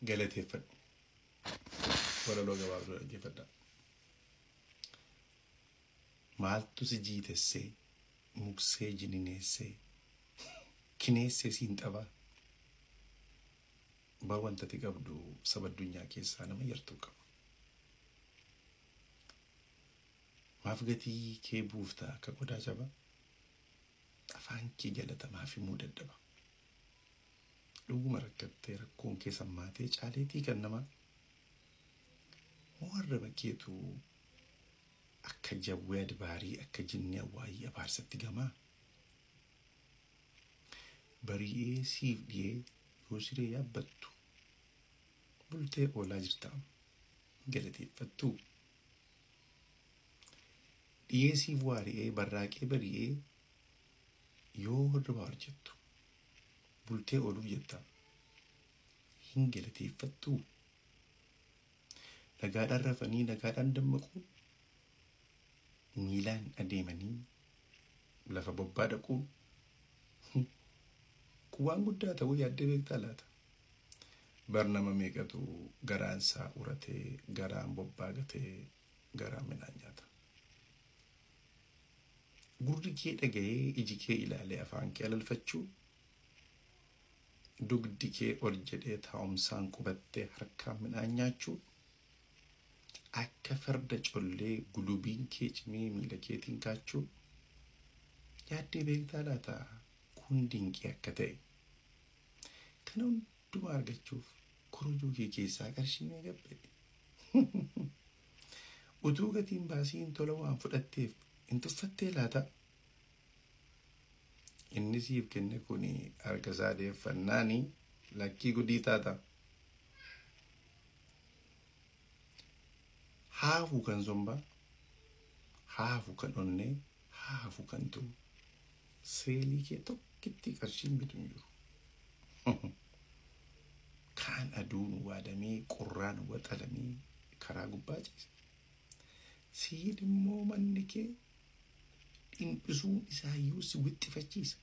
galateeffadhu walaloo gabaabduu dhaggeeffadha maaltu si jiitessee muksee jinineessee kineessee siin xabaa bar wantati qabdu saba addunyaa keessaa nama yartuu qaba maaf gatii kee buufta akka qodaa jaba afaan kee jalatamaa himuu dadhaba dhuguma rakkattee rakkoon kee sammaatee caaleetii kan namaa moo arraba keetu akka jawwee adbaarii akka jinni awwaayii abaarsatti gamaa bari'ee siif dhiyee yoo siree yaabbattu bultee oolaa jirta galateeffattu dhiyee siif waari'ee barraaqee bari'ee yoo hirribaa hojjettu bultee ooluuf jetta hin galateeffattu nagaadhaan rafanii nagaadhaan dammaquu miilaan adeemanii lafa bobbaa dhaquun kun waan guddaa ta'uu yaaddee beektaa laata bar nama meeqatu garaansaa uratee garaan bobbaa gatee garaan midhaan nyaata gurri kee dhaga'ee iji kee ilaalee afaan kee alalfachuu dugdi kee ol jedhee taa'umsaan qubattee harkaan midhaan nyaachuu akka farda collee gulubiin kee cimee miila keetiin kaachuu yaaddee beektaa laata kun dinqii akka ta'e kana hundumaa argachuuf korojoo kee keessaa qarshii mee gabbe utuu gatiin baasiin tola waan fudhatteef hin tuffattee laata inni siif kenne kun harka isaa deeffannaani lakkii gudii taata haafu kan somba haafu kan onnee haafu kan tu seelii kee tokkitti qarshiin bitu hin jiru kaan aduun waadamee qorraan waxalamee karaa gubbaa ciise siin immoo manni kee dhiphisuun isaayyuu si wixxifachiisa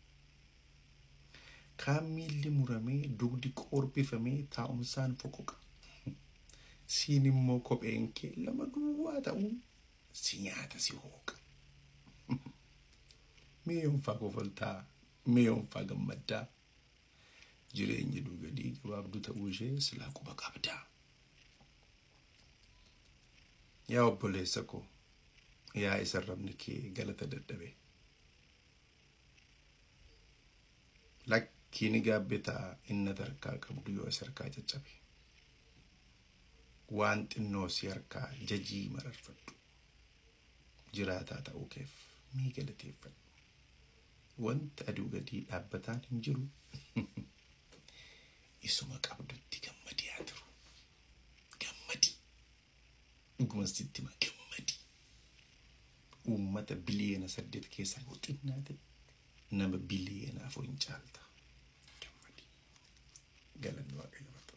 kaan miilli muramee dugdi qorbifamee taa'umsaan foqoqa siin immoo kopheen kee lama duwwaa ta'uun si nyaata si hooqa mee yoonfaa kofaltaa mee yoonfaa gammaddaa jireenya duugadii gabaabduu ta'uu ishee silaa quba qabdaa yaa obboleessa koo yaa isa rabni kee galata dadhabe lakkiini gaabbitaa inna harkaa qabdu yoo isa harkaa caccabe waan xinnoo si harkaa jajii mararfadhu jiraataa ta'uu keef mii galateeffadhu wanta aduu gadii dhaabbataan hin jiru isuma qabdutti gammadii haa jiru gammadii dhuguma sitti ma gammadi uummata biliyeena saddeet keessaa yoo xinnaate nama biliyeena afur hin caalta gammadi galanni waaqayyo